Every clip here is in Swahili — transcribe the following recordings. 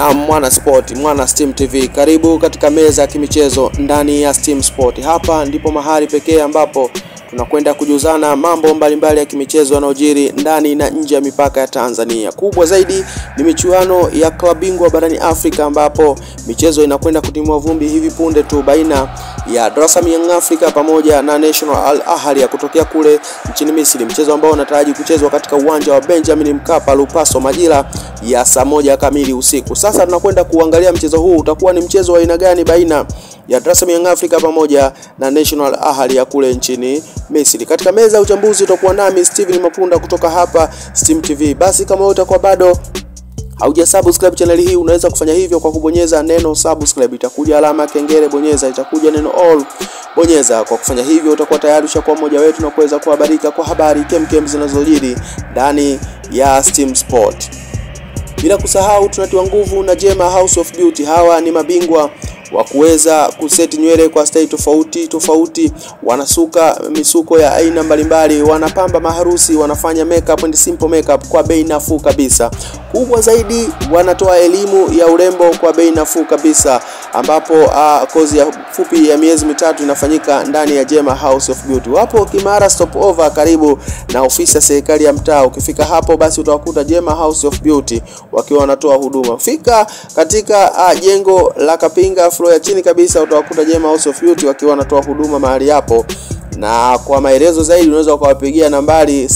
na Mwana Sport, Mwana Steam TV. Karibu katika meza ya kimichezo ndani ya Steam Sport. Hapa ndipo mahali pekee ambapo tunakwenda kujuzana mambo mbalimbali mbali ya kimichezo yanayojiri ndani na nje ya mipaka ya Tanzania. Kubwa zaidi ni michuano ya klabu bingwa barani Afrika ambapo michezo inakwenda kutimua vumbi hivi punde tu baina ya Dar es Salaam Young Africa pamoja na National Al Ahly ya kutokea kule nchini Misri, mchezo ambao unataraji kuchezwa katika uwanja wa Benjamin Mkapa Lupaso majira ya saa moja kamili usiku. Sasa tunakwenda kuangalia mchezo huu utakuwa ni mchezo wa aina gani baina ya Dar es Salaam Young Africa pamoja na National Ahly ya kule nchini Misri. Katika meza ya uchambuzi utakuwa nami Steven Mapunda kutoka hapa Steam TV. Basi kama wewe utakuwa bado hauja subscribe channel hii unaweza kufanya hivyo kwa kubonyeza neno subscribe, itakuja alama ya kengele, bonyeza, itakuja neno all, bonyeza. Kwa kufanya hivyo utakuwa tayari ushakuwa mmoja wetu na kuweza kuhabarika kwa habari kemkem zinazojiri ndani ya Steam Sport. Bila kusahau tunatiwa nguvu na Jema House of Beauty. Hawa ni mabingwa wa kuweza kuseti nywele kwa staili tofauti tofauti, wanasuka misuko ya aina mbalimbali, wanapamba maharusi, wanafanya makeup and simple makeup kwa bei nafuu kabisa. Kubwa zaidi, wanatoa elimu ya urembo kwa bei nafuu kabisa, ambapo uh, kozi ya fupi ya miezi mitatu inafanyika ndani ya Jema House of Beauty. Wapo Kimara Stopover, karibu na ofisi ya serikali ya mtaa. Ukifika hapo, basi utawakuta Jema House of Beauty wakiwa wanatoa huduma. Fika katika uh, jengo la Kapinga floor ya chini kabisa, utawakuta Jema House of Beauty wakiwa wanatoa huduma mahali hapo na kwa maelezo zaidi unaweza ukawapigia nambari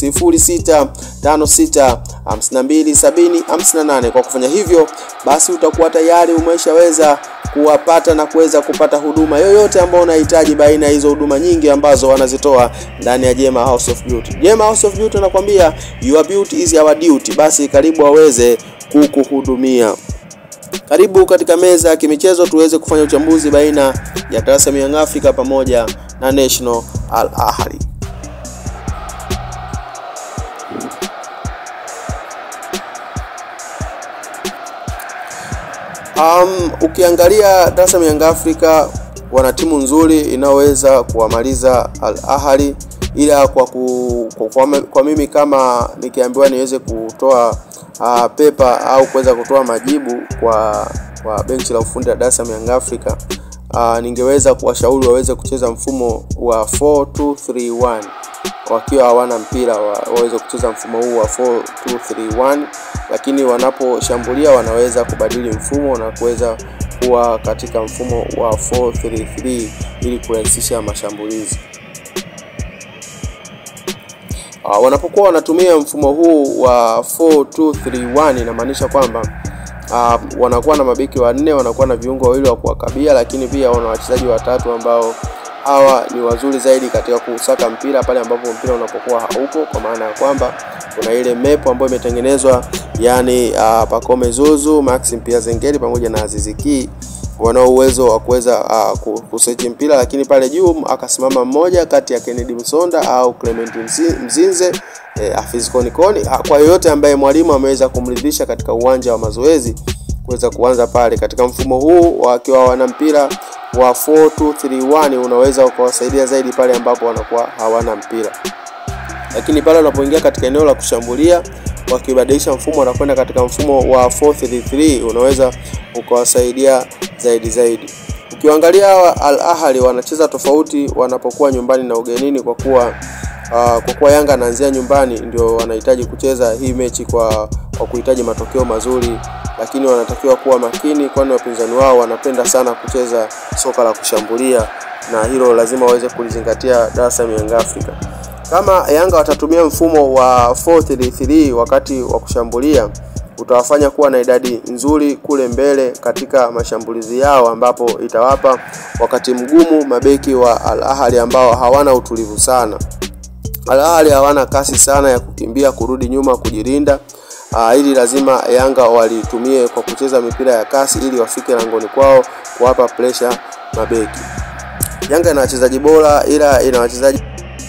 0656527058. Kwa kufanya hivyo, basi utakuwa tayari umeshaweza kuwapata na kuweza kupata huduma yoyote ambayo unahitaji baina ya hizo huduma nyingi ambazo wanazitoa ndani ya Jema House of Beauty. Jema House of Beauty anakuambia your beauty is our duty. Basi karibu waweze kukuhudumia. Karibu katika meza ya kimichezo tuweze kufanya uchambuzi baina ya Dar es Salaam Young Africa pamoja na National Al Ahly. Um, ukiangalia Dar es Salaam Young Africa wana timu nzuri inayoweza kuwamaliza Al Ahly, ila kwa, ku, kwa, kwa, kwa mimi kama nikiambiwa niweze kutoa uh, pepa au kuweza kutoa majibu kwa kwa benchi la ufundi la Dar es Salaam Young Africa uh, ningeweza kuwashauri waweze kucheza mfumo wa 4231 wakiwa hawana mpira wa, waweze kucheza mfumo huu wa 4231 lakini wanaposhambulia wanaweza kubadili mfumo na kuweza kuwa katika mfumo wa 433 ili kurahisisha mashambulizi. Uh, wanapokuwa wanatumia mfumo huu wa 4231 inamaanisha kwamba uh, wanakuwa na mabeki wanne, wanakuwa na viungo wawili wa kuwakabia, lakini pia wana wachezaji watatu ambao hawa ni wazuri zaidi katika kusaka mpira pale ambapo mpira unapokuwa haupo, kwa maana ya kwamba kuna ile mepo ambayo imetengenezwa yani uh, Pacome Zuzu, Maxim Pia Zengeli pamoja na Azizi Ki wanao uwezo wa kuweza uh, kusechi mpira, lakini pale juu akasimama mmoja kati ya Kennedy Msonda au Clement Mzinze eh, Afiz Konikoni, kwa yoyote ambaye mwalimu ameweza kumridhisha katika uwanja wa mazoezi kuweza kuanza pale katika mfumo huu wakiwa wana mpira wa 4231 unaweza ukawasaidia zaidi pale ambapo wanakuwa hawana mpira, lakini pale unapoingia katika eneo la kushambulia wakibadilisha mfumo wanakwenda katika mfumo wa 433 unaweza ukawasaidia zaidi zaidi. Ukiangalia Al Ahly wanacheza tofauti wanapokuwa nyumbani na ugenini, kwa kuwa uh, kwa kuwa Yanga anaanzia nyumbani, ndio wanahitaji kucheza hii mechi kwa kwa kuhitaji matokeo mazuri, lakini wanatakiwa kuwa makini, kwani wapinzani wao wanapenda sana kucheza soka la kushambulia, na hilo lazima waweze kulizingatia Dar es Salaam Young Africa. Kama Yanga watatumia mfumo wa 433 wakati wa kushambulia utawafanya kuwa na idadi nzuri kule mbele katika mashambulizi yao, ambapo itawapa wakati mgumu mabeki wa Al Ahly ambao hawana utulivu sana. Al Ahly hawana kasi sana ya kukimbia, kurudi nyuma, kujilinda. Uh, ili lazima Yanga walitumie kwa kucheza mipira ya kasi ili wafike langoni kwao kuwapa pressure mabeki. Yanga ina wachezaji bora, ila ina wachezaji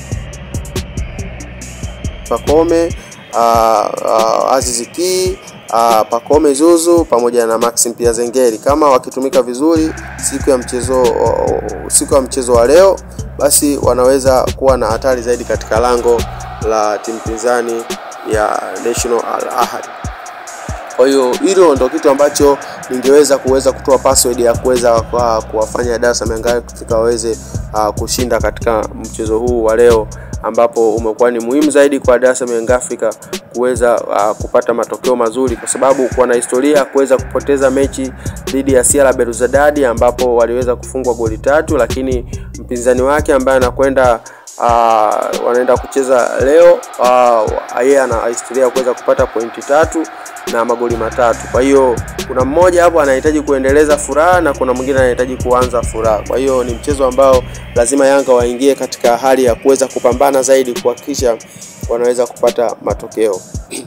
Pacome uh, uh, Aziz Ki uh, Pacome Zuzu pamoja na Maxim Pia Zengeli. Kama wakitumika vizuri siku ya mchezo uh, siku ya mchezo wa leo, basi wanaweza kuwa na hatari zaidi katika lango la timu pinzani ya National Al Ahly. Kwa hiyo hilo ndo kitu ambacho ningeweza kuweza kutoa password ya kuweza kuwafanya Dar es Salaam Young Africa waweze uh, kushinda katika mchezo huu wa leo ambapo umekuwa ni muhimu zaidi kwa Dar es Salaam Young Africa kuweza uh, kupata matokeo mazuri kwa sababu kuwa na historia ya kuweza kupoteza mechi dhidi ya CR Belouizdad ambapo waliweza kufungwa goli tatu, lakini mpinzani wake ambaye anakwenda uh, wanaenda kucheza leo uh, yeye ana historia ya kuweza kupata pointi tatu na magoli matatu. Kwa hiyo kuna mmoja hapo anahitaji kuendeleza furaha na kuna mwingine anahitaji kuanza furaha. Kwa hiyo ni mchezo ambao lazima Yanga waingie katika hali ya kuweza kupambana zaidi kuhakikisha wanaweza kupata matokeo.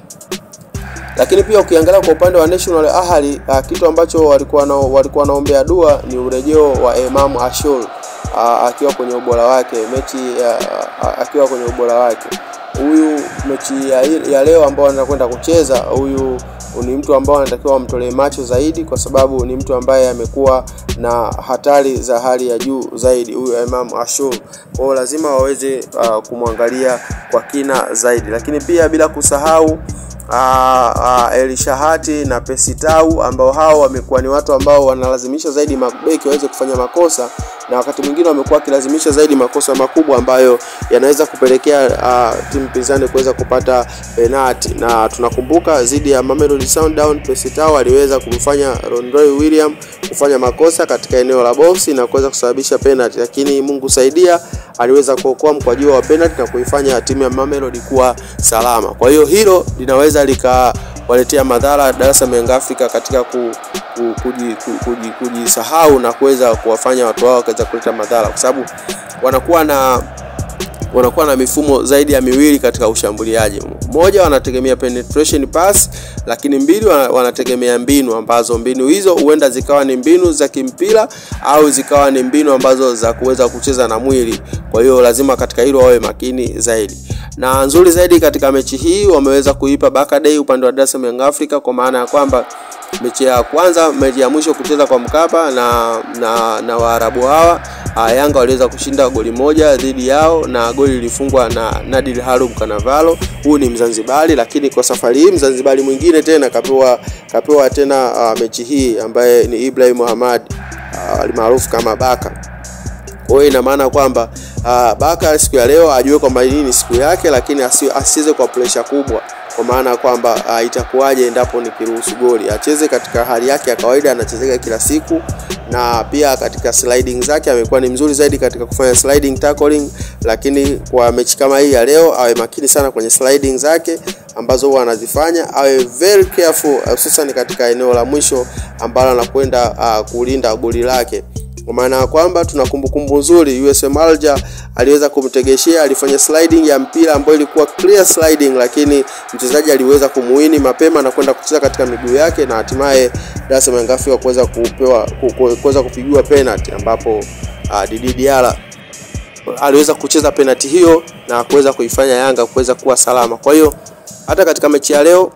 Lakini pia ukiangalia kwa upande wa National Ahli uh, kitu ambacho walikuwa na, walikuwa wanaombea dua ni urejeo wa Imam Ashur uh, akiwa kwenye ubora wake mechi uh, akiwa kwenye ubora wake huyu mechi ya, ya leo ambao anakwenda kucheza huyu ni mtu ambao anatakiwa wamtolee macho zaidi, kwa sababu ni mtu ambaye amekuwa na hatari za hali ya juu zaidi, huyu Imam Ashur. Kwa hiyo lazima waweze uh, kumwangalia kwa kina zaidi, lakini pia bila kusahau Uh, uh, Elishahati na Pesitau ambao hao wamekuwa ni watu ambao wanalazimisha zaidi mabeki waweze kufanya makosa na wakati mwingine wamekuwa wakilazimisha zaidi makosa makubwa ambayo yanaweza kupelekea uh, timu pinzani kuweza kupata penalti, na tunakumbuka dhidi ya Mamelodi Sundowns Pesitau aliweza kumfanya Rondroy William kufanya makosa katika eneo la boksi na kuweza kusababisha penalti, lakini Mungu saidia aliweza kuokoa mkwaju wa penalti na kuifanya timu ya Mamelodi kuwa salama. Kwa hiyo hilo linaweza likawaletea madhara Dar es Salaam Young Africa katika ku, ku, kuji, ku, kuji, kujisahau na kuweza kuwafanya watu wao wakaweza kuleta madhara, kwa sababu wanakuwa na wanakuwa na mifumo zaidi ya miwili katika ushambuliaji. Moja, wanategemea penetration pass, lakini mbili, wanategemea mbinu ambazo mbinu hizo huenda zikawa ni mbinu za kimpira au zikawa ni mbinu ambazo za kuweza kucheza na mwili. Kwa hiyo lazima katika hilo wawe makini zaidi. Na nzuri zaidi katika mechi hii wameweza kuipa Baka Day upande wa Dar es Salaam Young Africa kwa maana ya kwamba mechi ya kwanza, mechi ya mwisho kucheza kwa Mkapa na na, na Waarabu hawa Yanga waliweza kushinda goli moja dhidi yao na goli lilifungwa na Nadir Harum Kanavalo. Huu ni Mzanzibari, lakini kwa safari hii Mzanzibari mwingine tena kapewa kapewa tena uh, mechi hii ambaye ni Ibrahim Muhammad almaarufu uh, kama Baka. Kwa hiyo ina maana kwamba uh, Baka siku ya leo ajue kwamba hii ni siku yake, lakini asicheze kwa presha kubwa kwa maana kwamba uh, itakuwaje endapo nikiruhusu goli. Acheze katika hali yake ya kawaida, anachezeka kila siku, na pia katika sliding zake amekuwa ni mzuri zaidi katika kufanya sliding tackling, lakini kwa mechi kama hii ya leo awe makini sana kwenye sliding zake ambazo huwa anazifanya, awe very careful, hususan katika eneo la mwisho ambalo anakwenda uh, kulinda goli lake kwa maana ya kwamba tuna kumbukumbu nzuri, USM Alger aliweza kumtegeshea, alifanya sliding ya mpira ambayo ilikuwa clear sliding, lakini mchezaji aliweza kumuini mapema na kwenda kucheza katika miguu yake na hatimaye Dar es Salaam Young Africa kuweza kupewa kuweza kupigiwa penalty, ambapo uh, Didi Diara aliweza kucheza penalty hiyo na kuweza kuifanya Yanga kuweza kuwa salama. Kwa hiyo hata katika mechi ya leo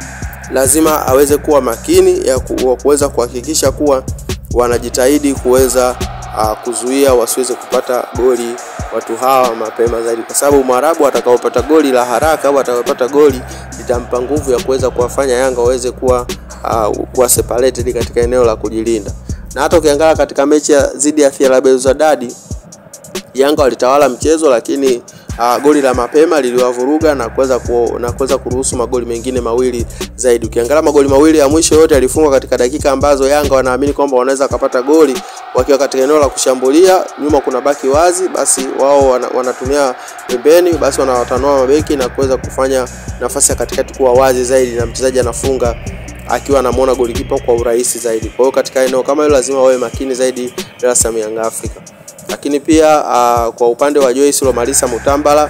lazima aweze kuwa makini ya kuweza kuhakikisha kuwa wanajitahidi kuweza uh, kuzuia wasiweze kupata goli watu hawa mapema zaidi, kwa sababu Mwarabu atakaopata goli la haraka au atakapata goli litampa nguvu ya kuweza kuwafanya Yanga waweze kuwa uh, kuwa separated katika eneo la kujilinda. Na hata ukiangalia katika mechi ya dhidi ya FAR Belouizdad Yanga walitawala mchezo lakini uh, goli la mapema liliwavuruga na kuweza ku, na kuweza kuruhusu magoli mengine mawili zaidi. Ukiangalia magoli mawili ya mwisho yote yalifungwa katika dakika ambazo Yanga wanaamini kwamba wanaweza kupata goli wakiwa katika eneo la kushambulia, nyuma kuna baki wazi, basi wao wana, wanatumia pembeni, basi wanawatanua mabeki na kuweza kufanya nafasi ya katikati kuwa wazi zaidi, na mchezaji anafunga akiwa anamuona golikipa kwa urahisi zaidi. Kwa hiyo katika eneo kama hilo lazima wawe makini zaidi Dar es Salaam Young Africa lakini pia uh, kwa upande wa Joyce Lomalisa Mutambala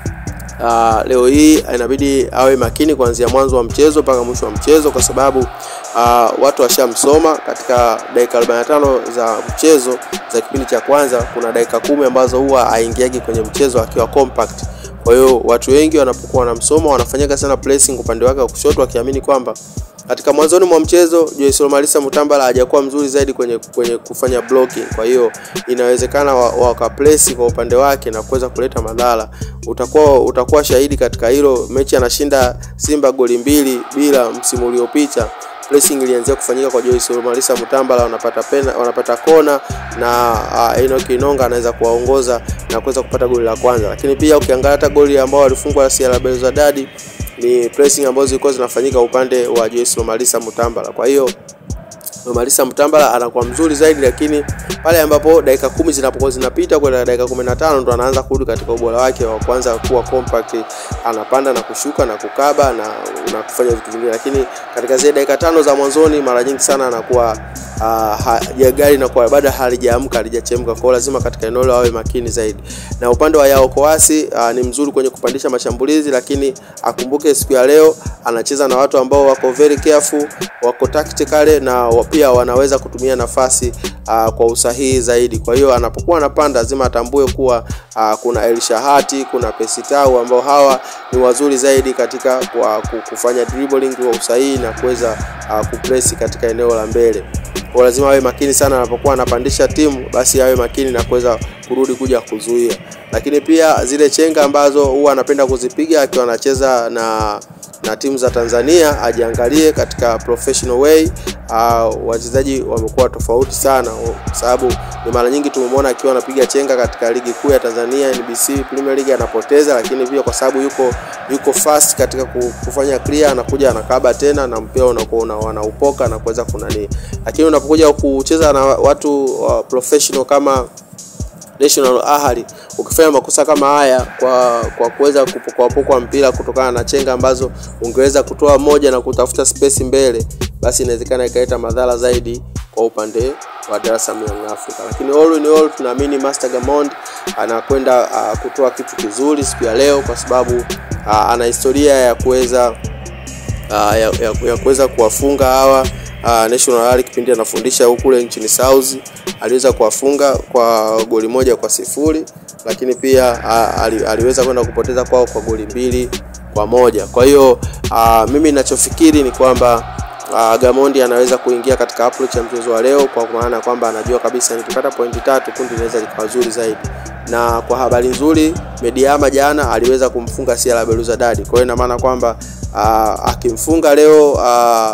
uh, leo hii inabidi awe makini kuanzia mwanzo wa mchezo mpaka mwisho wa mchezo, kwa sababu uh, watu washamsoma katika dakika 45 za mchezo za kipindi cha kwanza. Kuna dakika kumi ambazo huwa haingiagi kwenye mchezo akiwa compact. Kwa hiyo watu wengi wanapokuwa wanamsoma wanafanyaga sana pressing upande wake wa kushoto, wakiamini kwamba katika mwanzoni mwa mchezo Joyce Lomalisa Mutambala hajakuwa mzuri zaidi kwenye kwenye kufanya blocking. Kwa hiyo inawezekana wakaplesi wa kwa upande wake na kuweza kuleta madhara. Utakuwa utakuwa shahidi katika hilo. Mechi anashinda Simba goli mbili bila msimu uliopita pressing ilianzia kufanyika kwa Joyce Lomalisa Mutambala, wanapata pena, wanapata kona na uh, Enoch Inonga anaweza kuwaongoza na kuweza kupata goli la kwanza. Lakini pia ukiangalia hata goli ambao walifungwa CR Belouizdad ni pressing ambazo zilikuwa zinafanyika upande wa Joyce Lomalisa Mutambala. Kwa hiyo Lomalisa Mutambala anakuwa mzuri zaidi, lakini pale ambapo dakika kumi zinapokuwa zinapita kwenda dakika 15 ndo anaanza kurudi katika ubora wake wa kwanza kuwa compact, anapanda na kushuka na kukaba na, na kufanya vitu vingine, lakini katika zile dakika tano za mwanzoni mara nyingi sana anakuwa uh, gari na kwa bado halijaamka halijachemka, kwa lazima katika eneo awe makini zaidi. Na upande wa Yao Kowasi uh, ni mzuri kwenye kupandisha mashambulizi, lakini akumbuke siku ya leo anacheza na watu ambao wako very careful, wako tactical na pia wanaweza kutumia nafasi uh, kwa usahihi zaidi. Kwa hiyo anapokuwa anapanda lazima atambue kuwa uh, kuna El Shahati, kuna Pesitau ambao hawa ni wazuri zaidi katika kwa kufanya dribbling kwa usahihi na kuweza uh, kupresi katika eneo la mbele. Kwa lazima awe makini sana anapokuwa anapandisha timu, basi awe makini na kuweza kurudi kuja kuzuia. Lakini pia zile chenga ambazo huwa anapenda kuzipiga akiwa anacheza na na timu za Tanzania ajiangalie katika professional way. Uh, wachezaji wamekuwa tofauti sana, kwa sababu ni mara nyingi tumemwona akiwa anapiga chenga katika ligi kuu ya Tanzania NBC Premier League anapoteza, lakini pia kwa sababu yuko yuko fast katika kufanya clear, anakuja anakaba tena na mpira unakuwa wanaupoka na kuweza kunani, lakini unapokuja kucheza na watu uh, professional kama National Ahli ukifanya makosa kama haya kwa kwa kuweza kupokwa mpira kutokana na chenga ambazo ungeweza kutoa moja na kutafuta space mbele, basi inawezekana ikaleta madhara zaidi kwa upande wa Dar es Salaam Young Africa. Lakini all in all tunaamini Master Gamond anakwenda uh, kutoa kitu kizuri siku ya leo kwa sababu uh, ana historia ya kuweza uh, ya, ya, ya kuweza kuwafunga hawa Uh, National Rally kipindi anafundisha huku kule nchini South aliweza kuwafunga kwa goli moja kwa sifuri, lakini pia uh, ali, aliweza kwenda kupoteza kwao kwa goli mbili kwa moja. Kwa hiyo uh, mimi ninachofikiri ni kwamba uh, Gamondi anaweza kuingia katika approach ya mchezo wa leo, kwa maana kwamba anajua kabisa nikipata pointi tatu kundi linaweza likawa zuri zaidi na kwa habari nzuri Mediama jana aliweza kumfunga CR Belouizdad. Kwa hiyo ina maana kwamba uh, akimfunga leo uh,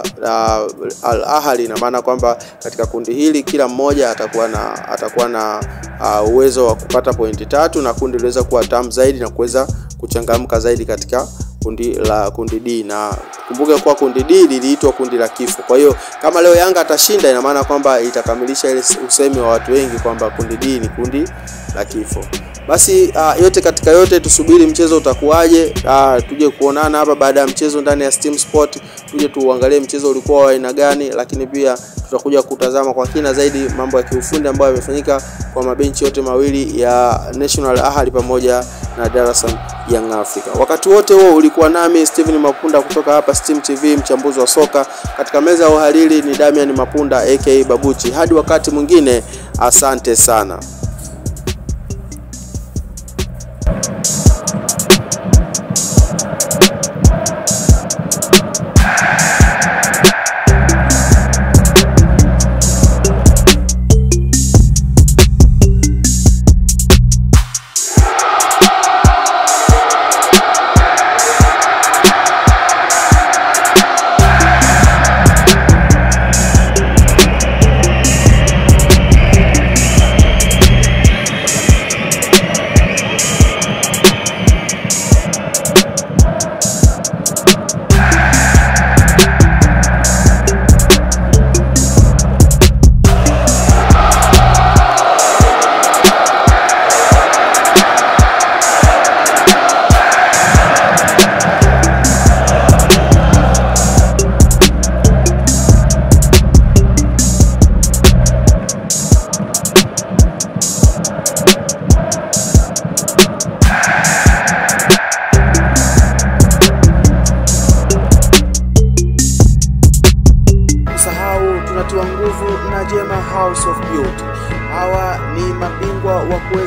uh, Al Ahly, ina maana kwamba katika kundi hili kila mmoja atakuwa na atakuwa na uh, uwezo wa kupata pointi tatu na kundi liweza kuwa tamu zaidi na kuweza kuchangamka zaidi katika kundi la kundi D na kumbuke kuwa kundi D liliitwa kundi la kifo. Kwa hiyo kama leo Yanga atashinda, ina maana kwamba itakamilisha ile usemi wa watu wengi kwamba kundi D ni kundi la kifo. Basi uh, yote katika yote tusubiri mchezo utakuwaje. Uh, tuje kuonana hapa baada ya mchezo ndani ya Steam Sport, tuje tuangalie mchezo ulikuwa wa aina gani, lakini pia tutakuja kutazama kwa kina zaidi mambo ya kiufundi ambayo yamefanyika kwa mabenchi yote mawili ya National Ahli pamoja na Dar es Salaam Young Africa. Wakati wote huo ulikuwa nami Steven Mapunda kutoka hapa Steam TV, mchambuzi wa soka. Katika meza ya uhariri ni Damian Mapunda aka Babuchi. Hadi wakati mwingine, asante sana.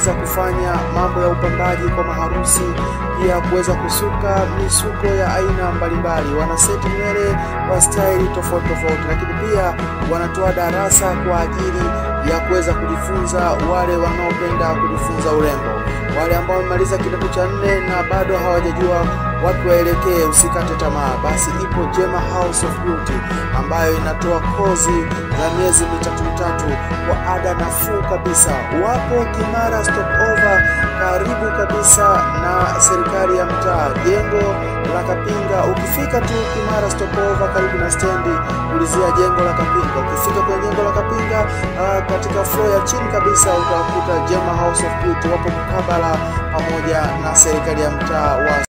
kuweza kufanya mambo ya upambaji kwa maharusi, pia kuweza kusuka misuko ya aina mbalimbali. Wanaseti nywele kwa staili tofauti tofauti, lakini pia wanatoa darasa kwa ajili ya kuweza kujifunza wale wanaopenda kujifunza urembo, wale ambao wamemaliza kidato cha nne na bado hawajajua wapi waelekee. Usikate tamaa, basi ipo Jema House of Beauty ambayo inatoa kozi za miezi mitatu mitatu kwa ada nafuu kabisa. Wapo Kimara Stopover, karibu kabisa na serikali ya mtaa, jengo la Kapinga. Ukifika tu Kimara Stopover, karibu na stendi, ulizia jengo la Kapinga. Ukifika kwenye jengo la Kapinga, uh, katika floor ya chini kabisa utakuta Jema House of Beauty, wapo mkabala pamoja na serikali ya mtaa wa